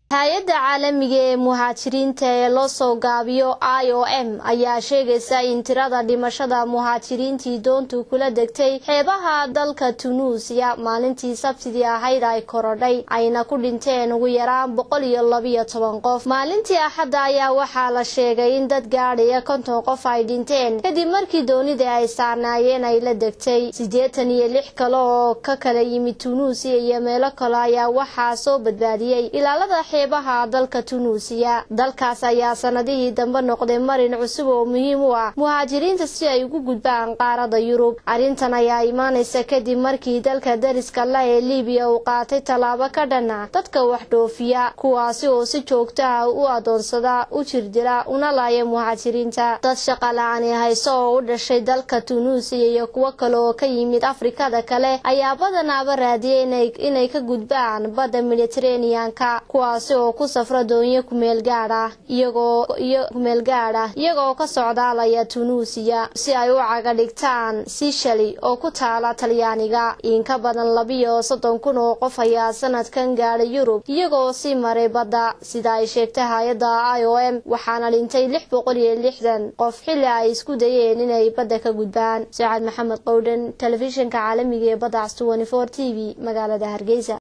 hay-adda caalamiga ee muhaajiriinta ee loo soo gaabiyo i o m ayaa sheegaysa in tirada dhimashada muhaajiriintii doontu kula degtay xeebaha dalka tunuusiya maalintii sabtidii ahayd ay korodhay ayna ku dhinteen ugu yaraan boqol iyo labiyo toban qof maalintii axadda ayaa waxaa la sheegay in dad gaadhaya konton qof ay dhinteen kadib markii doonida ay saarnaayeen ay la degtay siddeetan iyo lix kale oo ka kala yimid tunuusiya iyo meelo kale ayaa waxaa soo badbaadiyey ilaalada xeebaha dalka tunuusiya dalkaas ayaa sanadihii dambe noqday marin cusub oo muhiim u ah muhaajiriinta si ay ugu gudbaan qaarada yurub arrintan ayaa imaanaysa kadib markii dalka dariska la ee libiya uu qaatay tallaabo ka dhana dadka wax dhoofiya kuwaasi oo si joogto ah u adoonsada u jirdila una laaya muhaajiriinta dad shaqa la-aani hayso oo u dhashay dalka tunuusiya iyo kuwo kale oo ka yimid afrikada kale ayaa badanaaba raadiyay inay ka gudbaan badda mediteraneanka kuwaasi oo ku safra doonyo kumeel gaadh ah iyagoo iyo kumeel gaadh ah iyagoo ka socdaalaya tunuusiya si ay u caga dhigtaan sishali oo ku taala talyaaniga in ka badan labiyo soddon kun oo qof ayaa sanadkan gaadhay yurub iyagoo sii maray badda sida ay sheegtay hay-adda i o m waxaana dhintay lix boqol iyo lixdan qof xilli ay isku dayeen inay badda ka gudbaan saacad maxamed qowdhan telefishinka caalamiga ee badda cas t v magaalada hargeysa